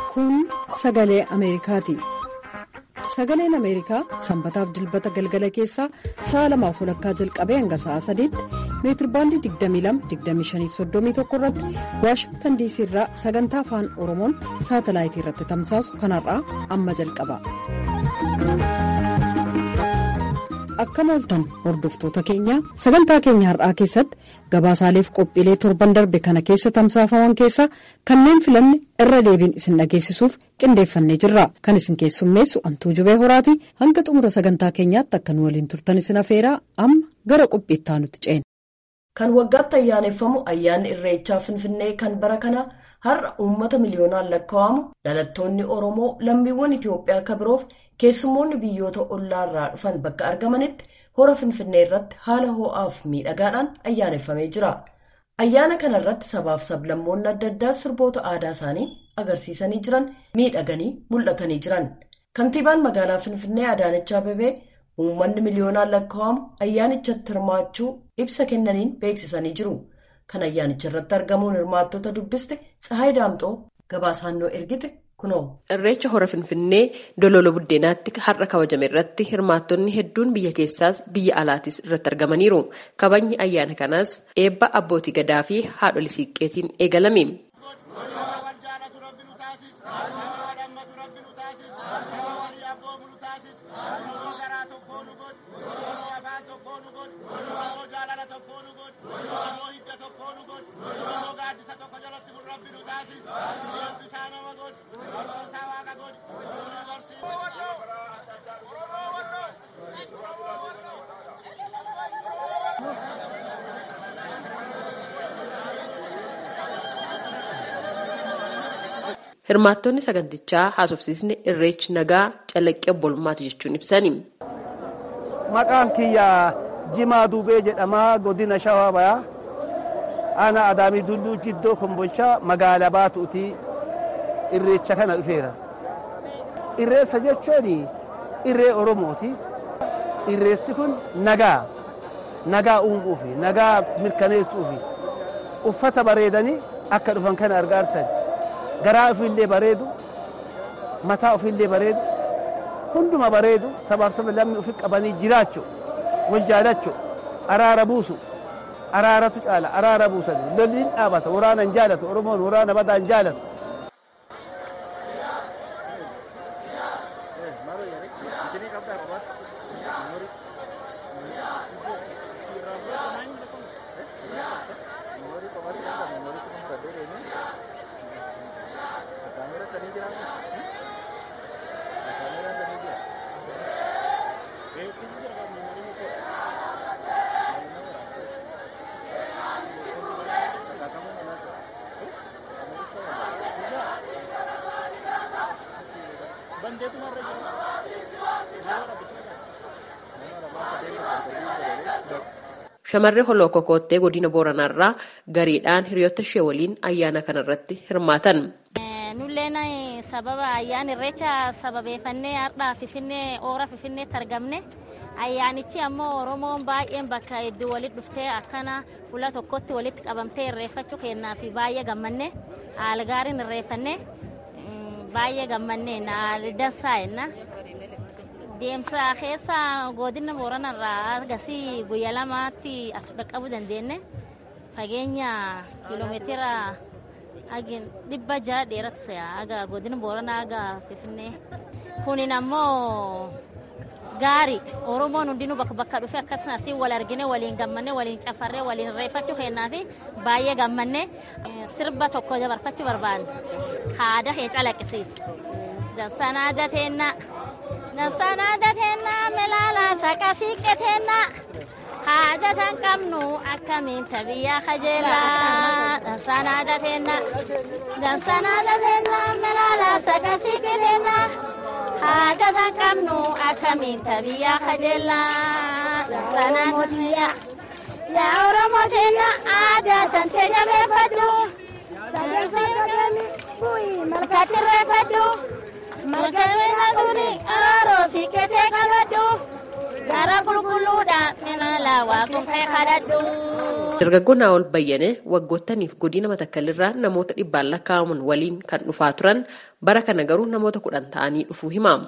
Kun sagalee Ameerikaati. Sagaleen Ameerikaa sanbataaf dilbata galgala keessaa sa'a lamaaf walakkaa jalqabee hanga sa'a sadiitti meetirbaandii 22-25-31 irratti waashingtan diisii irraa sagantaa afaan oromoon saatalaayitii irratti tamsaasu kanarraa amma jalqaba. Akkam ooltan hordoftoota keenya sagantaa keenya har'aa keessatti gabaasaaleef qophiilee torban darbe kana keessa tamsaafaman keessaa kanneen filanne irra deebiin isin dhageessisuuf qindeeffannee jirra kan isin keessummeessu antuu jubee horaati hanga xumura sagantaa keenyaatti akka nu waliin turtan isin afeeraa amma gara qophiittaa nuti ceena. kan waggaatti ayyaaneffamu ayyaanni irreechaa finfinnee kan bara kana har'a uummata miliyoonaan lakkaa'amu dhalattoonni oromoo lammiiwwan itiyoophiyaa akka biroof. keessummoonni biyyoota ollaarraa dhufan bakka argamanitti hora finfinnee irratti haala ho'aaf miidhagaadhaan ayyaaneffamee jira ayyaana kana irratti sabaaf sablammoonni adda addaa sirboota aadaa isaanii agarsiisanii jiran miidhaganii mul'atanii jiran kantiibaan magaalaa finfinnee adaanach abeebee uummanni miliyoonaan lakkaa'amu ayyaanichatti hirmaachuu ibsa kennaniin beeksisanii jiru kan ayyaanicha irratti argamuun hirmaattota dubbiste tsahaay daamxoo gabaasaannoo ergite. Irreecha hora Finfinnee Dololo Buddeenaatti har'a kabajame irratti hirmaattonni hedduun biyya keessaas biyya alaatis irratti argamaniiru. Kabajni ayyaana kanaas eebba abbootii gadaa fi haadholii siiqqeetiin eegalame. Hirmaattonni sagantichaa haasofsiisni irreechi nagaa calaqqee obbolummaati jechuun ibsani. Maqaan kiyya Jimaa Duubee jedhamaa godina Shawaa Bayaa. Aanaa Adaamii Dulluu Jiddoo Kombolchaa magaalaa Baatuutii irreecha kana dhufeera. Irreessa jechuun irree Oromooti. Irreessi kun nagaa. Nagaa uumuufi nagaa mirkaneessuufi uffata bareedanii akka dhufan kana argaartan. garaa ofiillee bareedu mataa ofiillee bareedu hunduma bareedu sabaaf saba lamni ofi qabanii jiraachu wal jaalachu araara buusu araaratu caala araara buusan lolliin dhaabata waraanan jaalatu oromoon waraana badaan jaalatu. Shamarree Holoo Kokottee godina Booranaarraa gariidhaan hiriyoota ishee waliin ayyaana kanarratti hirmaatan. Nulleen sababa ayyaana irreecha sababeeffannee har'aa Finfinnee oora Finfinneetti argamne ayyaanichi ammoo Oromoon baay'een bakka hedduu walitti dhuftee akkana fuula tokkotti walitti qabamtee irreeffachuu kennaa fi baay'ee gammanne haala gaariin irreeffanne baay'ee gammanne dansaa jenna. deemsa keessa godina booranarraa agasii guyyaa lamaatti as dhaqqabuu dandeenye fageenya kiiloomeetira dhibba jaha dheeratti aga godina booranaa aga finfinnee kunin ammoo gaari oromoon hundinuu bakka bakka dhufe akkasumas wal argine waliin gammanne waliin cafarree waliin reeffachuu kennaa fi baay'ee gammanne sirba tokko dabarfachuu barbaanne haada kee calaqqisiisa dansanaa dateennaa. Dansanaa dateennaa melaalaa saqa siiqqeteennaa haada tan qabnu akkamiin tabiyyaa kajeellaa dansanaa dateennaa dansanaa dateennaa melaalaa saqa siiqqeteennaa haada tan qabnu akkamiin tabiyyaa kajeellaa dansanaa mootiyaa yaa oromoo teenya aadaa tan teenya beeffadhu sagansaa gagamii bu'ii malkaatti irreeffadhu. Margabee kuni araaroo siiqqatee qabadhu gara qulqulluudhaan mina silaa waaqon kee kadhadhu. Dargaggoo Naawol Bayyane waggoottaniif godina Matakkallirraa namoota dhibbaan lakkaa'aman waliin kan dhufaa turan bara kana garuu namoota kudhan ta'anii dhufuu himaama.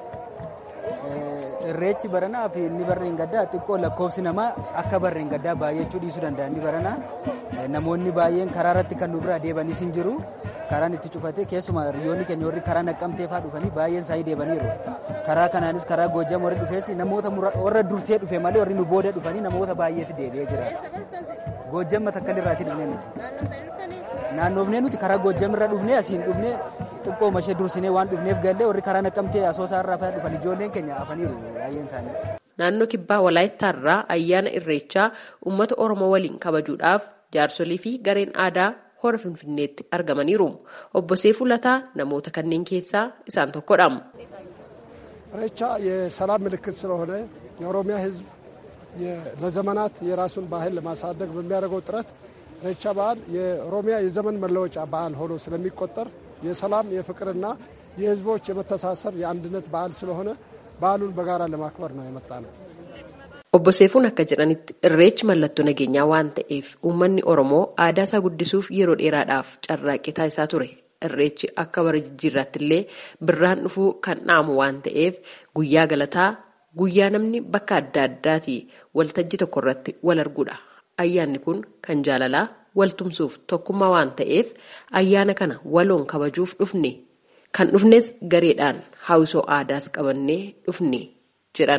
Irreechi baranaa fi inni barreen gaddaa xiqqoo lakkoofsi namaa akka barreen gaddaa baay'achuu dhiisuu danda'a inni baranaa namoonni baay'een karaa irratti kan nu bira deebanis hin jiru karaan itti cufate keessumaa hiriyoonni keenya warri karaa naqqamtee fa'aa dhufanii baay'een isaanii deebaniiru karaa kanaanis karaa goojjam warri dhufees namoota warra dursee dhufe malee warri nu booda dhufanii namoota baay'eetu deebi'ee jira goojjam matakkalirraati dhufnee nuti naannoofnee nuti karaa goojjam irra dhufnee asiin dhufnee xiqqoo mashee dursinee waan dhufneef gallee warri karaa naqqamtee asoosaa irraa fa'aa dhufan ijoolleen keenya hafaniiru baay'een isaanii. Naannoo kibbaa Walaayittaarraa ayyaana irreechaa uummata Oromoo waliin kabajuudhaaf jaarsolii fi gareen aadaa hora Finfinneetti argamaniiru. Obbo Seefuu Lataa namoota kanneen keessaa isaan tokkodha. ኢሬቻ የሰላም ምልክት ስለሆነ የኦሮሚያ ሕዝብ ለዘመናት የራሱን ባህል ለማሳደግ በሚያደርገው ጥረት ኢሬቻ በዓል የኦሮሚያ የዘመን መለወጫ በዓል ሆኖ ስለሚቆጠር የሰላም የፍቅርና የሕዝቦች የመተሳሰር የአንድነት በዓል ስለሆነ በዓሉን በጋራ ለማክበር ነው የመጣ ነው። Obbo Seefuun akka jedhanitti irreechi mallattoo nageenyaa waan ta'eef uummanni Oromoo aadaa isaa guddisuuf yeroo dheeraadhaaf carraaqqii taasisaa ture. Irreechi akka bara jijjiirraatti illee birraan dhufuu kan dhaamu waan ta'eef guyyaa galataa guyyaa namni bakka adda addaatii waltajjii tokko irratti wal arguudha. Ayyaanni kun kan jaalalaa waltumsuuf tokkummaa waan ta'eef ayyaana kana waloon kabajuuf dhufne kan dhufnes gareedhaan hawwisoo aadaas qabannee dhufne jedhan.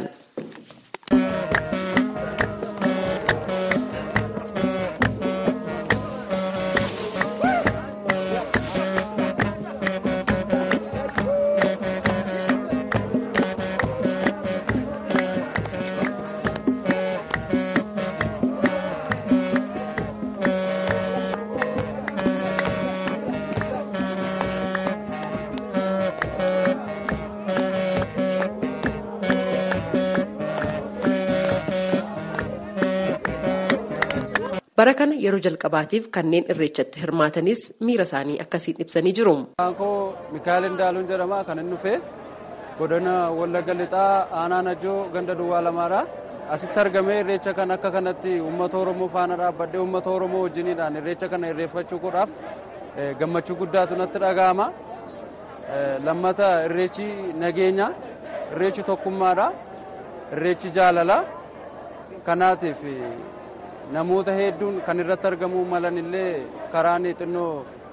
bara kana yeroo jalqabaatiif kanneen irreechatti hirmaatanis miira isaanii akkasiin ibsanii jiru. Koo Mikaa'el Indaaluun jedhama kan inni dhufe godina Wallagga Lixaa aanaa Najjoo ganda Duwwaa Lamaadha. Asitti argamee irreecha kan akka kanatti uummata Oromoo faana dhaabbadhee uummata Oromoo wajjiniidhaan irreecha kana irreeffachuu godhaaf gammachuu guddaatu natti dhaga'ama. Lammata irreechi nageenya, irreechi tokkummaadha, irreechi jaalala. Kanaatiif namoota hedduun kan irratti argamuu malan illee karaan xinnoo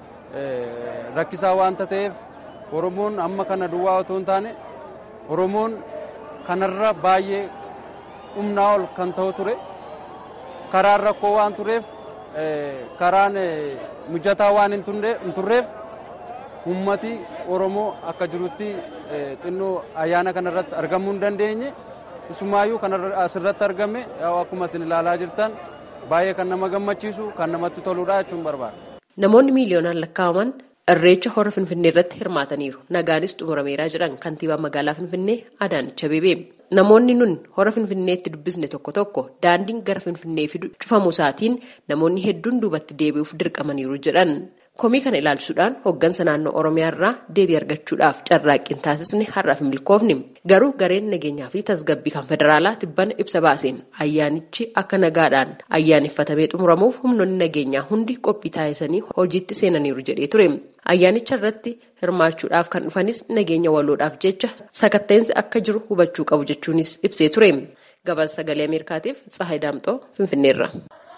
rakkisaa waanta ta'eef oromoon amma kana duwwaa otoo hin taane oromoon kanarra baay'ee humnaa ol kan ta'u ture karaan rakkoo waan tureef karaan mijataa waan hin turreef ummati oromoo akka jirutti xinnoo ayyaana kanarratti argamuu hin dandeenye isumaayyuu kan asirratti argame akkuma isin ilaalaa jirtan baay'ee kan nama gammachiisu kan namatti toludha jechuun barbaada. Namoonni miiliyoonaan lakkaa'aman irreecha hora Finfinnee irratti hirmaataniiru. Nagaanis xumurameeraa jedhan kantiibaa magaalaa Finfinnee Adaanech Abeebee. Namoonni nun hora Finfinneetti dubbisne tokko tokko daandiin gara Finfinnee fidu cufamuu isaatiin namoonni hedduun duubatti deebi'uuf dirqamaniiru jedhan. Komii kana ilaalchisuudhaan hooggansa naannoo Oromiyaa irraa deebii argachuudhaaf carraaqqiin taasisne har'aaf hin milkoofne. Garuu gareen nageenyaa fi tasgabbii kan federaalaa tibbana ibsa baaseen ayyaanichi akka nagaadhaan ayyaaneffatamee xumuramuuf humnoonni nageenyaa hundi qophii taasisanii hojiitti seenaniiru jedhee ture. Ayyaanicha irratti hirmaachuudhaaf kan dhufanis nageenya waloodhaaf jecha sakatteensi akka jiru hubachuu qabu jechuunis ibsee ture. Gabaasa sagalee Ameerikaatiif Tsahaay Daamxoo Finfinneerra.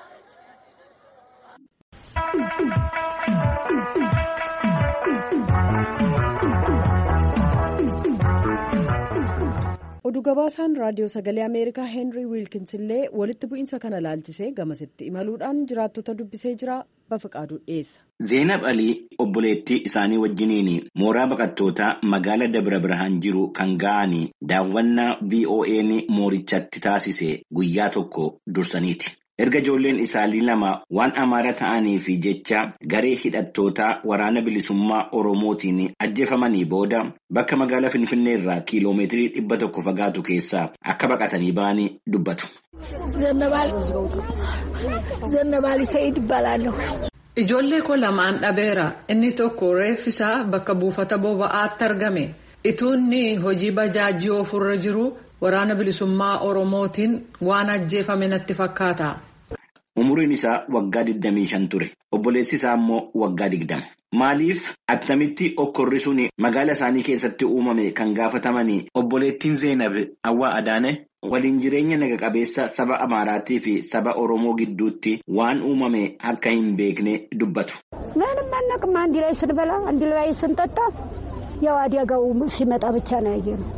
oduu gabaasaan raadiyoo sagalee ameerikaa heenrii wiilkins illee walitti bu'iinsa kana laalchisee gamasitti imaluudhaan jiraattota dubbisee jira bafiqaaduu dhiyeessa. zeenab alii obboleettii isaanii wajjiniin mooraa baqattootaa magaala dabra birhaan jiru kan ga'anii daawwannaa vo'n moorichatti taasise guyyaa tokko dursaniiti. erga ijoolleen isaanii lama waan amaara ta'anii fi jecha garee hidhattootaa waraana bilisummaa oromootiin ajjeefamanii booda bakka magaalaa finfinnee irraa kiiloomeetirii dhibba tokko fagaatu keessaa akka baqatanii ba'anii dubbatu. Ijoollee koo lamaan dhabeera inni tokko reeffisaa bakka buufata boba'aatti argame ituunni hojii bajaajii ofirra jiru waraana bilisummaa Oromootiin waan ajjeefame natti fakkaata. Umuriin isaa waggaa 25 ture. Obboleessi isaa immoo waggaa 20. Maaliif attamitti okkorri sun magaala isaanii keessatti uumame kan gaafatamanii obboleettiin Zeenab Awwaa Adaane waliin jireenya naga qabeessa saba Amaaraatii fi saba Oromoo gidduutti waan uumame akka hin beekne dubbatu. ምንም አናውቅም። አንድ ላይ ስንበላ አንድ ላይ ስንጠጣ ያው አደጋው ሲመጣ ብቻ ነው ያየነው።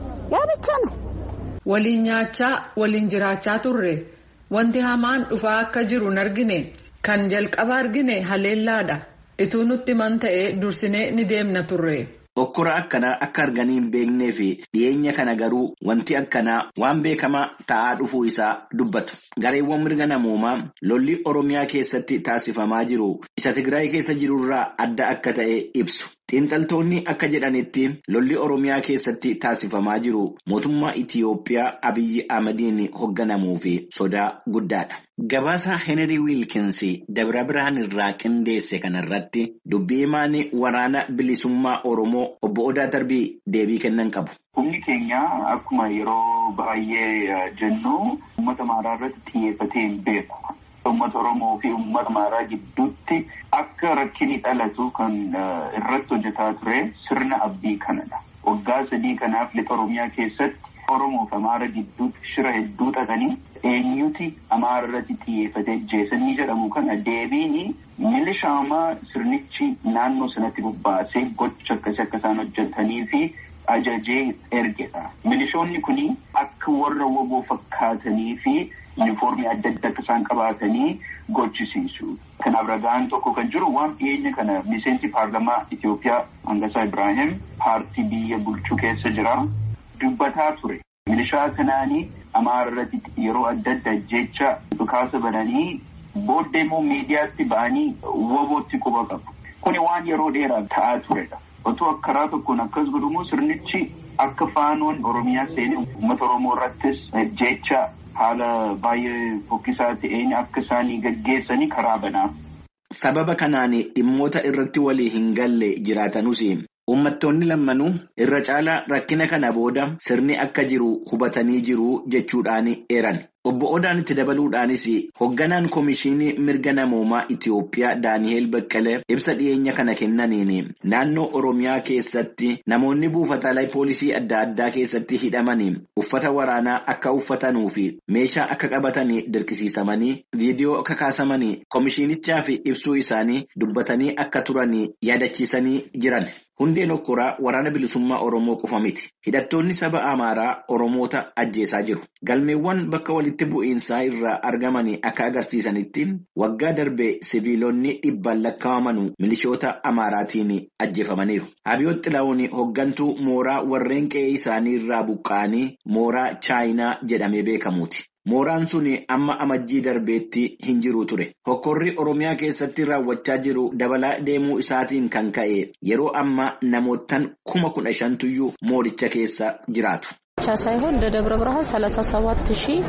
ያ ብቻ ነው። Waliin nyaachaa waliin jiraachaa turre wanti hamaan dhufaa akka jiru hin argine kan jalqaba argine haleellaadha. Ituu nutti man ta'e dursinee ni deemna turre. Okkora akkanaa akka arganii hin beeknee fi dhiyeenya kana garuu wanti akkanaa waan beekamaa ta'aa dhufuu isaa dubbatu. Gareewwan mirga namoomaa lolli Oromiyaa keessatti taasifamaa jiru isa Tigraay keessa jirurraa adda akka ta'e ibsu. Xiinxaltoonni akka jedhanitti lolli Oromiyaa keessatti taasifamaa jiru mootummaa Itiyoophiyaa Abiyyi Ahmadiin hoogganamuu fi sodaa guddaadha. Gabaasa Henry Wilkins Dabra Birhaan irraa qindeesse kanarratti dubbii himaan waraana bilisummaa Oromoo obbo Odaa Darbii deebii kennan qabu. Humni keenya akkuma yeroo baay'ee jennu uummata Amaaraa irratti xiyyeeffatee hin beeku. Uummata Oromoo fi uummata Amaaraa gidduutti akka rakkinni dhalatu kan irratti hojjetaa ture sirna abdii kanadha. Waggaa sadii kanaaf lixa Oromiyaa keessatti Oromoo fi Amaara gidduutti shira hedduu xaxanii eenyuti Amaara irratti xiyyeeffatee jeesanii jedhamu kana deebiin milishaamaa sirnichi naannoo sanatti bobbaasee gocha akkasii akka isaan hojjetanii fi ajajee ergedha. Milishoonni kun akka warra woboo fakkaatanii fi yuunifoormii adda addaa akka isaan qabaatanii gochisiisu. Kanaaf ragaan tokko kan jiru waan dhiyeenya kana miseensi paarlamaa Itoophiyaa Hangasaa Ibrahim paartii biyya bulchuu keessa jira. Dubbataa ture. Milishaa kanaanii Amaara irratti yeroo adda addaa jecha dhukaasa bananii booddee immoo miidiyaatti ba'anii wobootti quba qabu. Kuni waan yeroo dheeraa ta'aa turedha. Otoo karaa tokkoon akkas godhumoo sirnichi akka faanoon Oromiyaa seenee uummata Oromoo irrattis jecha haala baay'ee fokkisaa ta'een akka isaanii gaggeessanii karaa banaa. Sababa kanaan dhimmoota irratti walii hin galle jiraatanus uummattoonni lammanuu irra caalaa rakkina kana booda sirni akka jiru hubatanii jiru jechuudhaan eeran. Obbo Odaan itti dabaluudhaanis hoogganaan Komishinii Mirga Namoomaa Itiyoophiyaa Daani'eel Baqqalee ibsa dhiyeenya kana kennaniin naannoo Oromiyaa keessatti namoonni buufataalee poolisii adda addaa keessatti hidhamanii uffata waraanaa akka uffatanuu fi meeshaa akka qabatanii dirqisiisamanii viidiyoo akka kaasamanii komishinichaaf ibsuu isaanii dubbatanii akka turanii yaadachiisanii jiran. Hundeen okkoraa waraana bilisummaa Oromoo qofa miti. Hidhattoonni saba Amaaraa Oromoota ajjeesaa jiru. Galmeewwan bakka walitti bu'iinsaa irraa argaman akka agarsiisanitti waggaa darbe siviilonni dhibbaan lakkaa'aman milishoota Amaaraatiin ajjeefamaniiru. Abiyoot Xilaawun hooggantuu mooraa warreen qe'ee isaanii irraa buqqa'anii mooraa Chaayinaa jedhamee beekamuuti. Mooraan sun amma amajjii darbeetti hin jiru ture. Hokkorri Oromiyaa keessatti raawwachaa jiru dabalaa deemuu isaatiin kan ka'e yeroo ammaa namootaan kuma kudha shantuyyuu mooricha keessa jiraatu. ብቻ ሳይሆን እንደ ደብረ ብርሃን 37 ሺህ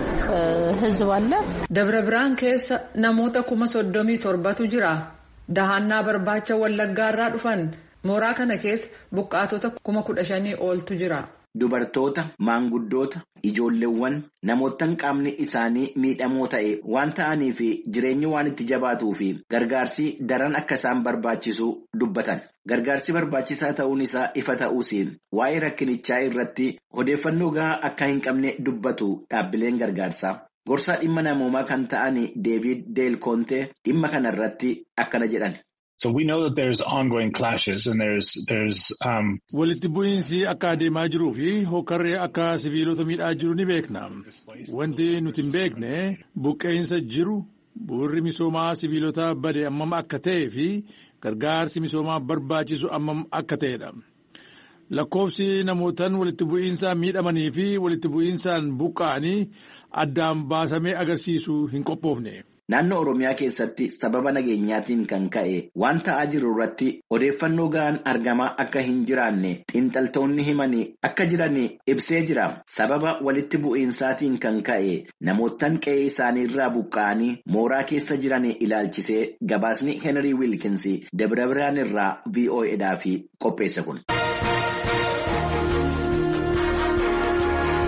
ህዝብ አለ። ደብረ ብርሃን keessa namoota kuma soddomii torbatu jira. Dahannaa barbaacha wallaggaarraa dhufan mooraa kana keessa buqqaatota kuma kudha shanii oltu jira. Dubartoota, maanguddoota, ijoolleewwan namootaan qaamni isaanii miidhamoo ta'e waan ta'aniif jireenyi waan itti jabaatuu fi gargaarsi daran akka isaan barbaachisu dubbatan. Gargaarsi barbaachisaa ta'uun isaa ifa ta'uus waa'ee rakkinichaa irratti odeeffannoo gahaa akka hin qabne dubbatu dhaabbileen gargaarsaa. Gorsaa dhimma namoomaa kan ta'an Deevid Deel Kontee dhimma kanarratti akkana jedhan. So we know that there's ongoing clashes and there's there's um walitti bu'iinsi akka adeemaa jiruu fi hokkarree akka siviilota miidhaa jiru ni beekna. Wanti nuti hin beekne buqqeensa jiru bu'urri misoomaa siviilota bade ammam akka ta'ee fi gargaarsi misoomaa barbaachisu ammam akka ta'edha. Lakkoofsi namootaan walitti bu'iinsaan miidhamanii fi walitti bu'iinsaan buqqa'anii addaan baasamee agarsiisuu hin qophoofne. Naannoo Oromiyaa keessatti sababa nageenyaatiin kan ka'e waan ta'aa jiru irratti odeeffannoo gahaan argamaa akka hin jiraanne xiinxaltoonni himanii akka jiran ibsee jira. Sababa walitti bu'iinsaatiin kan ka'e namootaan qe'ee isaanii irraa buqqa'anii mooraa keessa jiran ilaalchisee gabaasni Henry Wilkins Dabra Birhaan irraa VOAdhaaf qopheesse kun.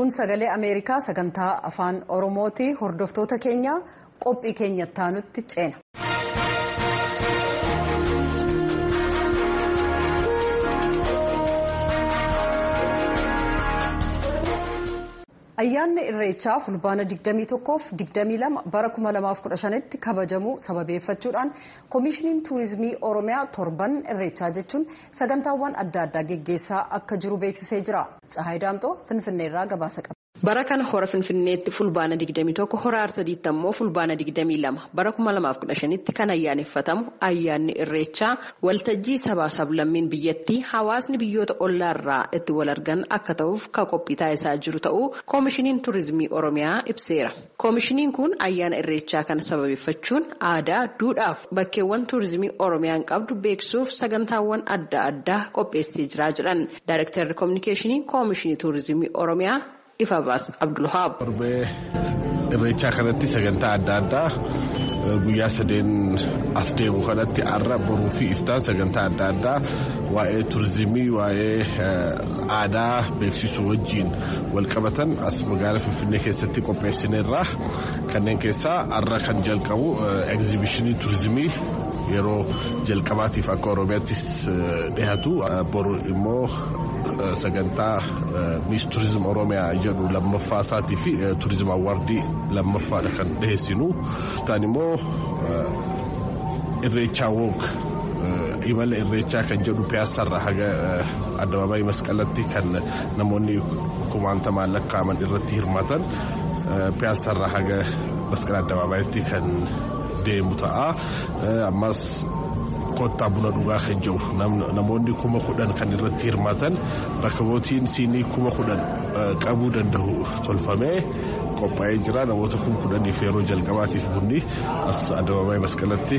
kun sagalee ameerikaa sagantaa afaan oromooti hordoftoota keenya qophii keenyatti aanutti ceena. ayyaanni irreechaa fulbaana 21f 22 bara 2015tti kabajamuu sababeeffachuudhaan koomishiniin tuurizimii oromiyaa torban irreechaa jechuun sagantaawwan adda addaa geggeessaa akka jiru beeksisee jira tsahaay daamxoo finfinneerraa gabaasa qaba. bara kana hora finfinneetti fulbaana 21 hora arsadiitti ammoo fulbaana 22 bara 2015tti kan ayyaaneffatamu ayyaanni irreechaa waltajjii sabaa sablammiin biyyattii hawaasni biyyoota ollaarraa itti wal argan akka ta'uuf kan qophii taasisaa jiru ta'uu koomishiniin tuurizimii oromiyaa ibseera koomishiniin kun ayyaana irreechaa kana sababeeffachuun aadaa duudhaaf bakkeewwan tuurizimii oromiyaan qabdu beeksisuuf sagantaawwan adda addaa qopheessee jiraa jedhan daayirektarri koominikeeshinii koomishinii tuurizimii oromiyaa. ifa baas abdulhaab. Torbee irreechaa kanatti sagantaa adda addaa guyyaa sadeen as deemu kanatti har'a boruu fi iftaan sagantaa adda addaa waa'ee turizimii waa'ee aadaa beeksisuu wajjiin wal qabatan as magaalaa finfinnee keessatti qopheessineerra kanneen keessaa har'a kan jalqabu egzibishinii turizimii yeroo jalqabaatiif akka oromiyaattis dhihatu boru immoo sagantaa miis turizim oromiyaa jedhu lammaffaa isaatii fi turizim awwaardii lammaffaadha kan dhiheessinu isaan immoo irreechaa woog imala irreechaa kan jedhu piyaasarraa haga addabaabaayii masqalatti kan namoonni kumaantamaan lakkaa'aman irratti hirmaatan piyaasarraa haga masqala addabaabaayatti kan deemu ta'a ammas kottaa buna dhugaa kan jiru namoonni kuma kudhan kan irratti hirmaatan rakkabootiin siinii kuma kudhan qabuu danda'u tolfamee qophaa'ee jira namoota kuma kudhaniif yeroo jalqabaatiif bunni as addabaabaayii masqalatti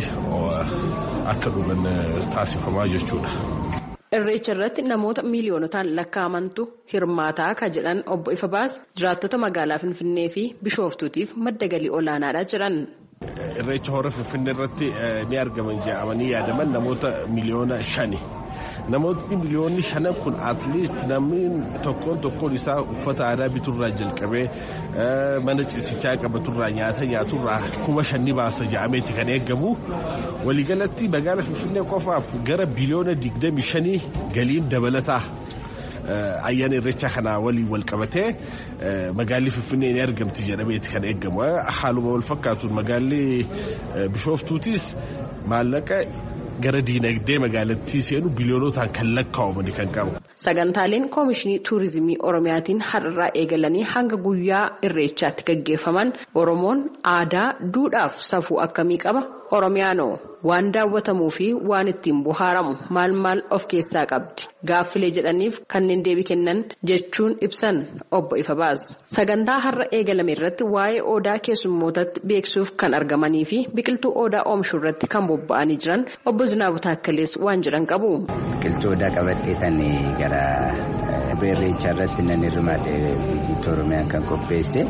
akka dhugan taasifamaa jechuudha. Irreecha irratti namoota miiliyoonotaan lakkaa'amantu hirmaataa ka jedhan obbo Ifabaas jiraattota magaalaa Finfinnee fi Bishooftuutiif madda galii olaanaadha jedhan. Irreecha hora Finfinnee irratti ni argaman jedhamanii yaadaman namoota miliyoona shani. Namootni miliyoonni shanan kun atliist namni tokkoon tokkoon isaa uffata aadaa biturraa jalqabee mana ciisichaa qabaturraa nyaata nyaaturraa kuma shanni baasa jedhameeti kan eegamu. Waliigalatti magaalaa Finfinnee qofaaf gara biliyoona digdami shanii galiin dabalataa. ayyaana irreechaa kanaa waliin wal qabatee magaalli Finfinnee ni argamti jedhameeti kan eegamu. Haaluma wal fakkaatuun magaalli Bishooftuutis maallaqa gara diinagdee magaalattii seenu biliyoonotaan kan lakkaa'amani kan qabu. Sagantaaleen koomishinii tuurizimii Oromiyaatiin har'arraa eegalanii hanga guyyaa irreechaatti gaggeeffaman Oromoon aadaa, duudhaaf safuu akkamii qaba? Oromiyaanoo waan daawwatamuu fi waan ittiin bohaaramu maal maal of keessaa qabdi? Gaaffilee jedhaniif kanneen deebii kennan jechuun ibsan obbo Ifabaas. Sagantaa har'a eegalame irratti waa'ee odaa keessummootatti beeksisuuf kan argamanii fi biqiltuu odaa oomishuu irratti kan bobba'anii jiran obbo Zinaabu Taakkalees waan jedhan qabu. Biqiltuu odaa qabattee tan gara irreechaa irratti nan hirmaadhe viizit Oromiyaan kan qopheesse.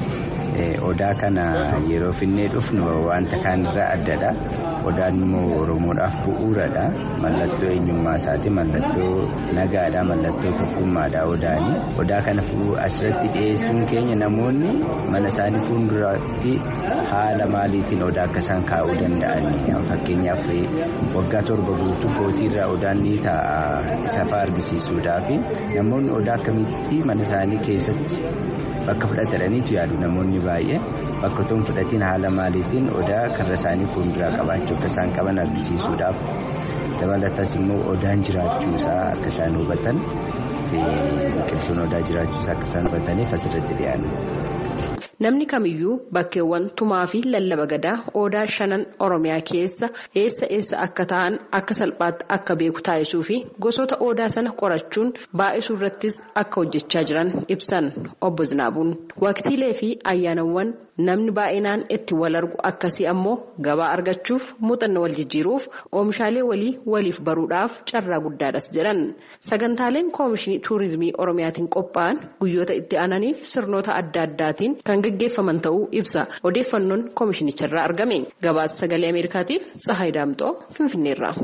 Odaa kana yeroo finnee dhufnu wanta kaanirraa addadha. Odaan immoo Oromoodhaaf bu'uuradha. Mallattoo eenyummaa isaati. Mallattoo nagaadha. Mallattoo tokkummaadha odaani. Odaa kana asirratti dhiyeessuun keenya namoonni mana isaanii fuulduratti haala maaliitiin odaa akka isaan kaa'uu danda'ani. Fakkeenyaaf waggaa torba guutuu kootiirraa odaan ni taa'a isa fa'aa argisiisuudhaaf namoonni odaa akkamitti mana isaanii keessatti. Bakka fudhataniitu yaadu namoonni baay'ee bakka otoo hin fudhatiin haala maaliitiin odaa karra isaanii fuulduraa qabaachuu akka isaan qaban argisiisuudhaaf dabalatas immoo odaan jiraachuu isaa akka isaan hubatan biqiltuun odaa jiraachuu isaa akka isaan hubataniif asirratti dhiyaanna. Namni kamiyyuu bakkeewwan tumaa fi lallaba gadaa odaa shanan Oromiyaa keessa eessa eessa akka ta'an akka salphaatti akka beeku taasisuu fi gosoota odaa sana qorachuun baay'isuu irrattis akka hojjechaa jiran ibsan obbo Zinaabuun. Waqtiilee fi ayyaanawwan namni baay'inaan itti wal argu akkasii ammoo gabaa argachuuf muuxannoo wal jijjiiruuf oomishaalee walii waliif baruudhaaf carraa guddaadhas jedhan. Sagantaaleen koomishinii tuurizimii Oromiyaatiin qophaa'an guyyoota itti aananiif sirnoota adda addaatiin kan gaggeeffaman ta'uu ibsa. Odeeffannoon koomishinicharraa argame. Gabaasa sagalee Ameerikaatiif Tsahaay Daamxoo Finfinneerraa.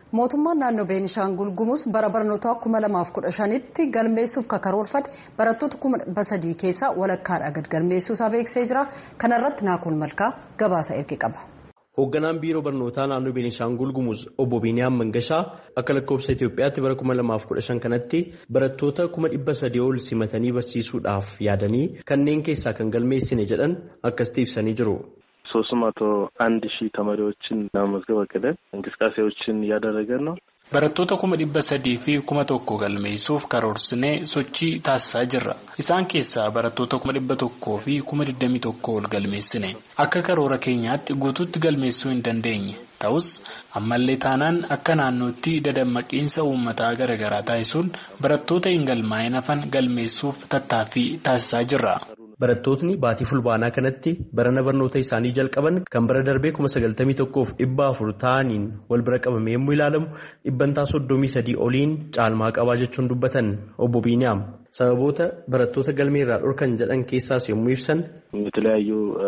mootummaan naannoo beenishaangul gumuus bara barnootaa 2015tti galmeessuuf karoorfate barattoota 300 keessaa walakkaadhaa gad galmeessuusaa beeksisee jira kanarratti naakuun malkaa gabaasa erge qaba. hoogganaan biiroo barnootaa naannoo beenishaangul gumuuz obbo biiniyaam mangashaa akka lakkoofsa itiyoophiyaatti bara 2015 kanatti barattoota 300 ol simatanii barsiisuudhaaf yaadanii kanneen keessaa kan galmeessine jedhan akkasitti ibsanii jiru. ሶስት መቶ አንድ ሺህ ተማሪዎችን ለመመዝገብ አቅደን እንቅስቃሴዎችን እያደረገን ነው። barattoota kuma dhibba sadii fi kuma tokko galmeessuuf karoorsinee sochii taasisaa jirra. Isaan keessaa barattoota kuma dhibba tokkoo fi kuma digdamii tokko ol galmeessine. Akka karoora keenyaatti guutuutti galmeessuu hin dandeenye. Ta'us ammallee taanaan akka naannootti dadammaqiinsa uummataa garaagaraa taasisuun barattoota hin galmaa'in hafan galmeessuuf tattaaffii taasisaa jirra. Barattootni baatii fulbaanaa kanatti barana barnoota isaanii jalqaban kan bara darbee kuma sagaltamii tokkoof dhibba afur ta'aniin wal bira qabame yommuu ilaalamu dhibbantaa soddomii sadii oliin caalmaa qabaa jechuun dubbatan obbo Biiniyaam. Sababoota barattoota galmee irraa dhorkan jedhan keessaas yommuu ibsan የተለያዩ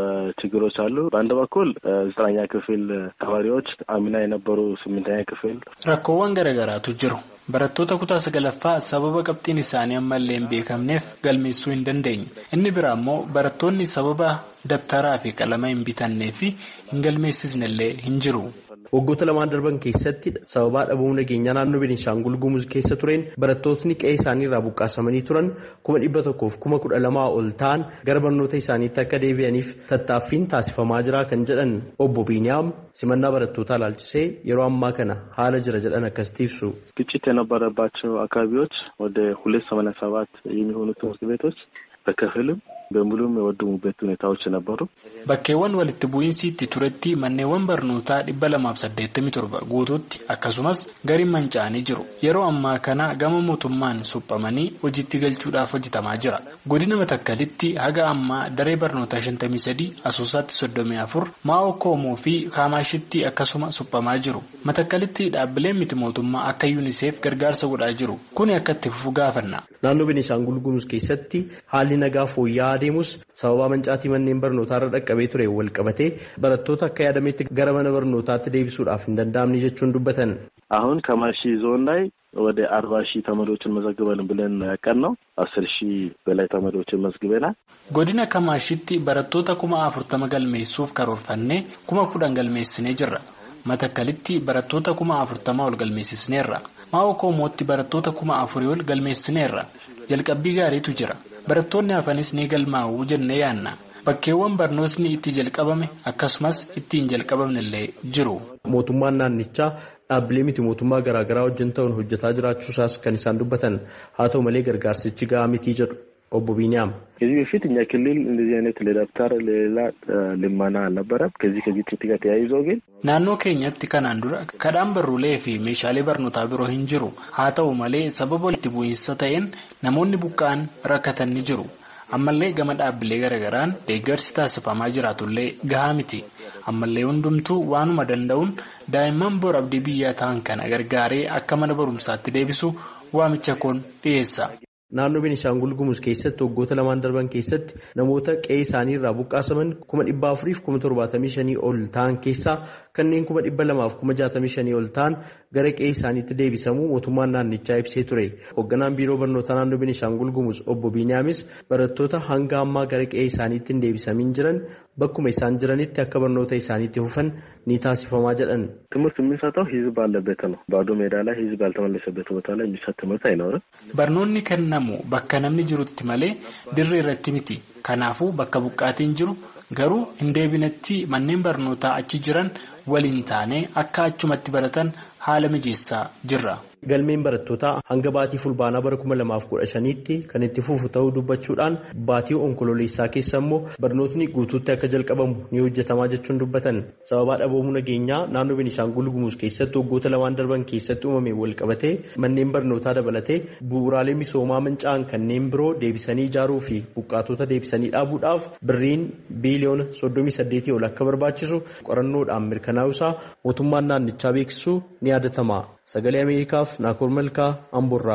ችግሮች አሉ። በአንድ በኩል ዘጠነኛ ክፍል ተማሪዎች አምና የነበሩ ስምንተኛ ክፍል rakkoowwan garaagaraatu jiru. Barattoota kutaa sagalaffaa sababa qabxiin isaanii ammallee hin beekamneef galmeessuu hin dandeenye. Inni biraa immoo barattoonni sababa dabtaraa fi qalama hin bitannee fi hin galmeessisnellee hin jiru. Waggoota lamaan darban keessatti sababaa dhabamuu nageenyaa naannoo Beenishaangul Gumuz keessa tureen barattootni qe'ee isaanii irraa buqqaasamanii turan kuma dhibba tokkoof kuma kudha lamaa ol ta'an gara barnoota isaaniitti akka deebi'aniif tattaaffiin taasifamaa jira kan jedhan obbo Biiniyaam simannaa barattootaa ilaalchisee yeroo ammaa kana haala jira jedhan akkasitti ibsu. ግጭት የነበረባቸው አካባቢዎች ወደ ሁለት ሰማንያ ሰባት የሚሆኑ ትምህርት ቤቶች በከፊልም በሙሉም የወደሙበት ሁኔታዎች ነበሩ። Bakkeewwan walitti bu'iinsi itti turetti manneewwan barnootaa dhibba lamaaf saddeettamii torba guutuutti akkasumas gariin manca'anii jiru. Yeroo ammaa kana gama mootummaan suphamanii hojiitti galchuudhaaf hojjetamaa jira. Godina Matakkalitti haga ammaa daree barnootaa shantamii sadii asoosaatti soddomii afur maa'oo koomoo fi kaamaashitti akkasuma suphamaa jiru. Matakkalitti dhaabbileen miti mootummaa akka yuuniseef gargaarsa godhaa jiru. Kuni akka itti fufu gaafanna. Naannoo Beenishaangul Gumuz keessatti haalli nagaa fooyya'aa adeemus sababa mancaatii manneen barnootaa irra dhaqqabee ture wal qabatee barattoota akka yaadametti gara mana barnootaatti deebisuudhaaf hin danda'amne jechuun dubbatan. አሁን ከማሺ ዞን ላይ ወደ አርባ ሺህ ተማሪዎችን መዘግበን ብለን ያቀን ነው አስር ሺህ በላይ ተማሪዎችን መዝግበናል። Godina Kamaashitti barattoota kuma afurtama galmeessuuf karoorfannee kuma kudhan galmeessinee jirra. Matakkalitti barattoota kuma afurtama ol galmeessisneerra. Maa'oo Koomootti barattoota kuma afurii ol galmeessineerra. Jalqabbii gaariitu jira. Barattoonni hafanis ni galmaa'uu jennee yaanna. Bakkeewwan barnootni itti jalqabame akkasumas itti hin jalqabamne illee jiru. Mootummaan naannichaa dhaabbilee miti mootummaa garaagaraa wajjin ta'uun hojjetaa jiraachuusaas kan isaan dubbatan haa ta'u malee gargaarsichi gahaa mitii jedhu obbo Biiniyaam. ከዚህ በፊት እኛ ክልል እንደዚህ አይነት ለደብተር ለሌላ ልመና አልነበረም። ከዚህ ከግጭት ጋር ተያይዞ ግን Naannoo keenyatti kanaan dura kadhaan barruulee fi meeshaalee barnootaa biroo hin jiru. Haa ta'u malee sababa walitti bu'iinsa ta'een namoonni buqqa'an rakkatan ni jiru. Ammallee gama dhaabbilee garaagaraan deeggarsi taasifamaa jiraatullee gahaa miti. Ammallee hundumtuu waanuma danda'uun daa'imman bor abdii biyyaa ta'an kana gargaaree akka mana barumsaatti deebisu waamicha koon dhiyeessa. Naannoo Beenishaangul Gumuz keessatti waggoota lamaan darban keessatti namoota qe'ee isaanii irraa buqqaasaman kuma dhibba afuriif kuma torbaatamii shanii ol ta'an keessaa kanneen kuma dhibba lamaaf kuma jaatamii shanii ol ta'an gara qe'ee isaaniitti deebisamuu mootummaan naannichaa ibsee ture. Hoogganaan biiroo barnootaa naannoo Beenishaangul Gumuz obbo Biiniyaamis barattoota hanga ammaa gara qe'ee isaaniitti hin deebisamin jiran bakkuma isaan jiranitti akka barnoota isaaniitti fufan ni taasifamaa jedhan. ትምህርት የምንሰጠው ህዝብ ባለበት ነው። ባዶ ሜዳ ላይ ህዝብ ያልተመለሰበት ቦታ ላይ የሚሰጥ ትምህርት አይኖርም። Barnoonni kennamu bakka namni jirutti malee dirree irratti miti. Kanaafuu bakka buqqaatiin jiru garuu hin deebinetti manneen barnootaa achi jiran waliin taane akka achumatti baratan haala mijeessaa jirra. Galmeen barattootaa hanga baatii fulbaanaa bara kuma lamaaf kudha shaniitti kan itti fufu ta'uu dubbachuudhaan baatii onkololeessaa keessa immoo barnootni guutuutti akka jalqabamu ni hojjetamaa jechuun dubbatan. Sababaa dhaboomuu nageenyaa naannoo Beenishaangul Gumuz keessatti waggoota lamaan darban keessatti uumame wal qabatee manneen barnootaa dabalatee bu'uuraalee misoomaa manca'an kanneen biroo deebisanii ijaaruu fi buqqaatota deebisanii dhaabuudhaaf birriin biiliyoona soddomii saddeetii ol akka barbaachisu qorannoodhaan mirkanaa'uusaa mootummaan naannichaa beeksisuu ni yaadatama. Sagalee Ameerikaaf Naakoor Malkaa Amboorraa.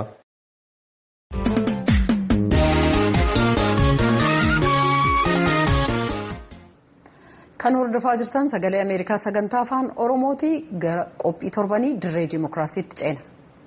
Kan hordofaa jirtan sagalee Ameerikaa sagantaa afaan Oromooti gara qophii torbanii dirree dimookiraasiitti ceena.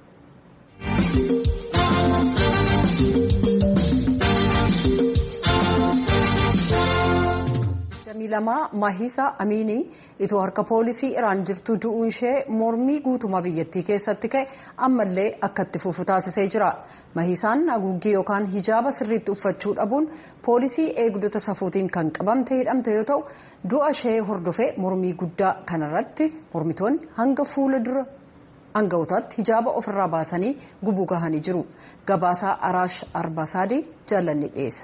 lamaa Mahisaa Amiinii itoo harka poolisii Iraan jirtu du'uun ishee mormii guutumaa biyyattii keessatti ka'e ammallee akka itti fufu taasisee jira. Mahisaan haguuggii yookaan hijaaba sirriitti uffachuu dhabuun poolisii eegdota safuutiin kan qabamte hidhamte yoo ta'u du'a ishee hordofee mormii guddaa kanarratti mormitoonni hanga fuula dura hanga'ootaatti hijaaba ofirraa baasanii gubuu gahanii jiru. Gabaasaa Araash Arbaasaadii jaallanni dhiyeessa.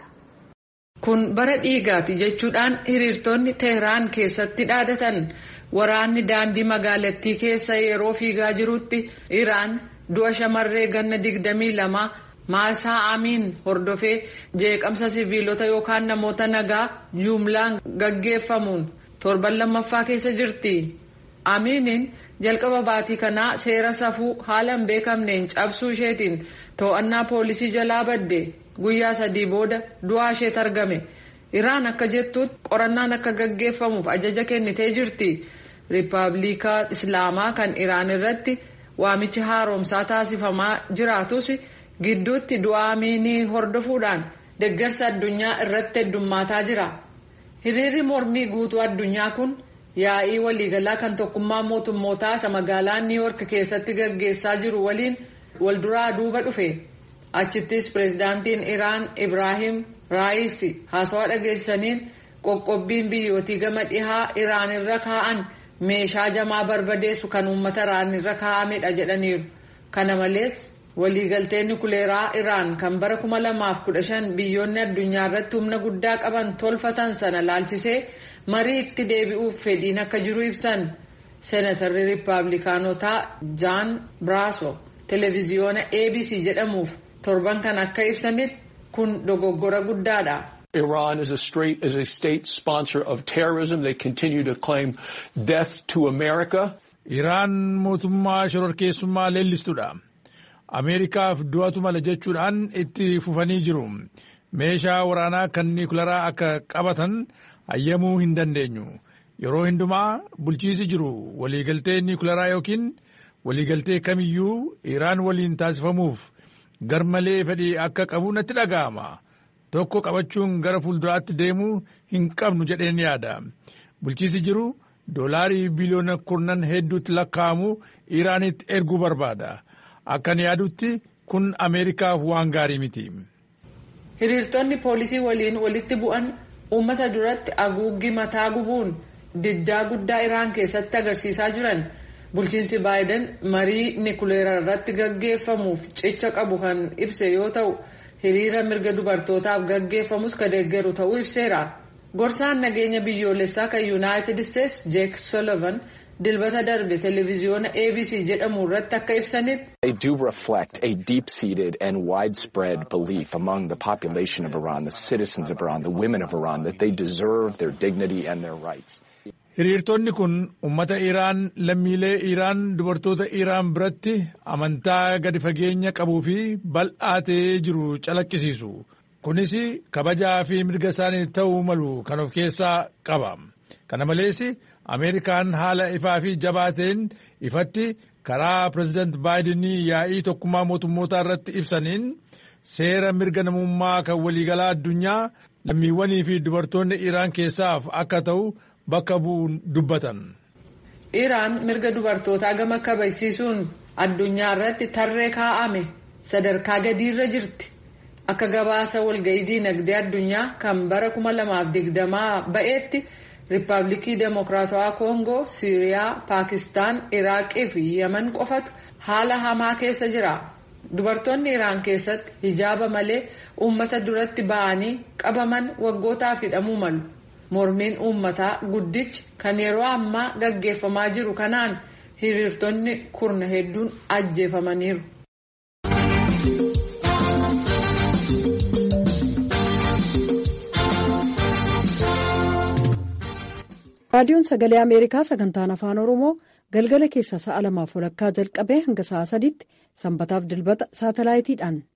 Kun bara dhiigaati jechuudhaan hiriirtonni Teheraan keessatti dhaadatan waraanni daandii magaalattii keessa yeroo fiigaa jirutti Iraan du'a shamarree ganna digdamii lama Maasaa Amiin hordofee jeeqamsa siviilota yookaan namoota nagaa jumlaan gaggeeffamuun torban lammaffaa keessa jirti. Amiiniin jalqaba baatii kanaa seera safuu haala hin beekamneen cabsuu isheetiin to'annaa poolisii jalaa badde. guyyaa sadii booda du'aa isheet argame iraan akka jettuutti qorannaan akka gaggeeffamuuf ajaja kennitee jirti riippaabilikaa islaamaa kan iraan irratti waamichi haaromsaa taasifamaa jiraatus gidduutti du'aa Amiinii hordofuudhaan deeggarsa addunyaa irratti heddummaataa jira hiriirri mormii guutuu addunyaa kun yaa'ii waliigalaa kan tokkummaa mootummootaa isa magaalaa niiwoork keessatti gaggeessaa jiru waliin walduraa duuba dhufe. achittis pireezidaantiin iraan ibraahim raayisi haasawaa dhageessaniin qoqqobbiin biyyootii gama dhihaa iraan irra kaa'an meeshaa jamaa barbadeessu kan uummata iraan irra kaa'amedha jedhaniiru kana malees waliigalteen nukuleeraa iraan kan bara 2015 biyyoonni addunyaa irratti humna guddaa qaban tolfatan sana laalchisee marii itti deebi'uuf fedhiin akka jiru ibsan seenatarri riippaabilikaanotaa jaan biraaso televiziyoona abc jedhamuuf. torban kan akka ibsanitti kun dogoggora guddaadha. Iran is a straight is a state sponsor of terrorism. They continue to claim death to America. Iraan mootummaa shororkeessummaa leellistudha. Ameerikaaf du'atu mala jechuudhaan itti fufanii jiru. Meeshaa waraanaa kan niikularaa akka qabatan hayyamuu hin dandeenyu. Yeroo hundumaa bulchiisi jiru waliigaltee niikularaa yookiin waliigaltee kamiyyuu Iraan waliin taasifamuuf garmalee fedhii akka qabu natti dhaga'ama. Tokko qabachuun gara fuulduraatti deemuu hin qabnu jedheen yaada. Bulchiisi jiru doolaarii biliyoona kurnan hedduutti lakkaa'amu Iraanitti erguu barbaada. Akkan yaadutti kun Ameerikaaf waan gaarii miti. Hiriirtonni poolisii waliin walitti bu'an uummata duratti haguuggii mataa gubuun diddaa guddaa Iraan keessatti agarsiisaa jiran. Bulchiinsi Baayiden marii nikuleeraa irratti gaggeeffamuuf cicha qabu kan ibse yoo ta'u hiriira mirga dubartootaaf gaggeeffamus kan deeggaru ta'uu ibseera. Gorsaan nageenya biyyoolessaa kan Yuunaayitid Isteets Jeek Sullivan dilbata darbe televiziyoona ABC jedhamu irratti akka ibsanitti. They do reflect a deep-seated and widespread belief among the population of Iran, the citizens of Iran, the women of Iran, that they deserve their dignity and their rights. Hiriirtonni kun uummata Iraan lammiilee Iraan dubartoota Iraan biratti amantaa gadi fageenya qabuu fi bal'aatee jiru calaqqisiisu. Kunis kabajaa fi mirga isaanii ta'uu malu kan of keessaa qaba. Kana malees Ameerikaan haala ifaa fi jabaateen ifatti karaa pireezidaant Baayidenii yaa'ii tokkummaa mootummootaa irratti ibsaniin seera mirga namummaa kan waliigalaa addunyaa lammiiwwanii fi dubartoonni Iraan keessaaf akka ta'u bakka bu'uun dubbatan. Iraan mirga dubartootaa gama kabajsiisuun addunyaa irratti tarree kaa'ame sadarkaa gadiirra jirti. Akka gabaasa walga'ii dinagdee addunyaa kan bara 2020 ba'eetti Riippaabilikii Demokiraatawaa Koongoo, Siiriyaa, Paakistaan, Iraaqii fi Yemen qofatu haala hamaa keessa jira. Dubartoonni Iraan keessatti hijaaba malee uummata duratti ba'anii qabaman waggootaaf hidhamuu malu. Mormiin uummataa guddichi kan yeroo ammaa gaggeeffamaa jiru kanaan hiriirtonni kurna hedduun ajjeefamaniiru. raadiyoon sagalee ameerikaa sagantaan afaan oromoo galgala keessa sa'a lamaaf walakkaa jalqabee hanga sa'a sadiitti sanbataaf dilbata saatalaayitiidhaan